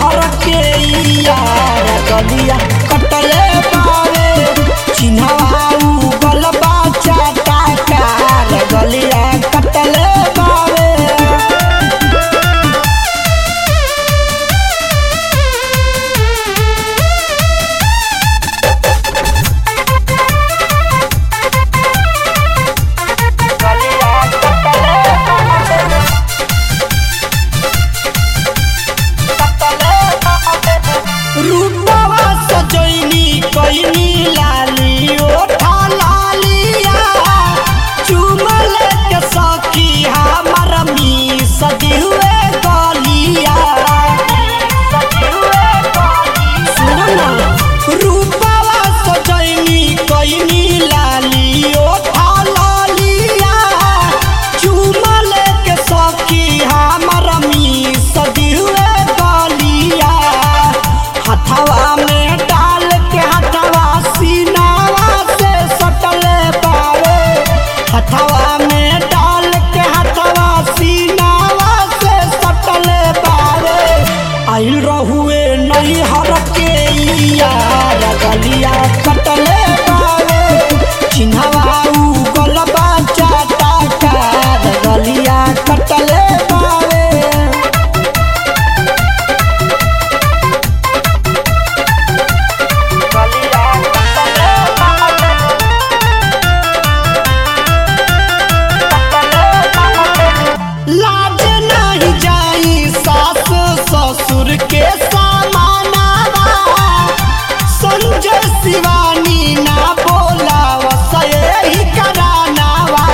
हर के यार गलिया कटले बावे चिन्हवाऊ गलबा चाटा कार गलिया कटले बावे रूपवा सजैनी कैनी लाली ओठा लालिया चुमल के सखी हमर मी सदी हुए गलिया सुनो ना रूपवा सजैनी कैनी लाली ओठा लालिया चुमल के सखी हमर मी सदी हुए गलिया हथवा में डाल के हथवा सीनावा से सटले पावे हथवा में डाल के हथवा सीनावा से सटले पावे आइल रहुए नहीं हर के यार गलिया कटले पावे चिन्हवा उ गलबा चाटा कार गलिया कटले पावे लाज नहीं जाई सास ससुर के सामानावा संजय शिवानी ना बोला वसई करानावा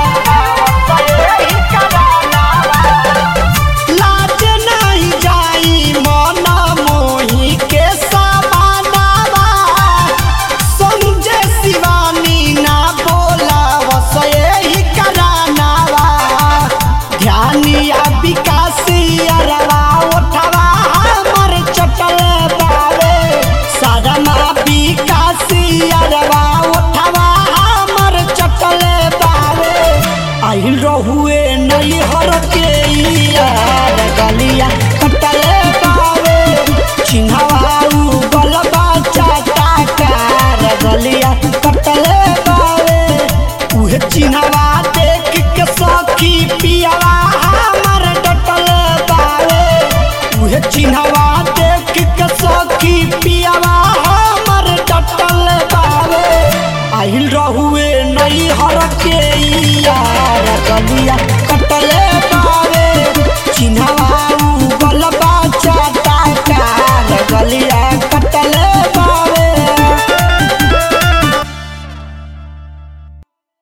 लाज नहीं जाई मन मोही के सामानावा संजय शिवानी ना बोला वसई करानावा ध्यानिया विकासी अरवा उठवा हमर चटल बावे सदमा विकासी अरवा उठवा हमर चटल बावे आइल रहुए नहीं हर के यार गलिया कटल बावे चिन्हवाऊ गलबा चाटा कार गलिया कटल बावे उहे चिन्हवा देख के सखी पियावा हमर डटल बावे उहे चिन्हवा देख के सखी पियावा हमर डटल बावे आइल रहुए नहीं हर के यार गलिया कटले बावे चिन्हवा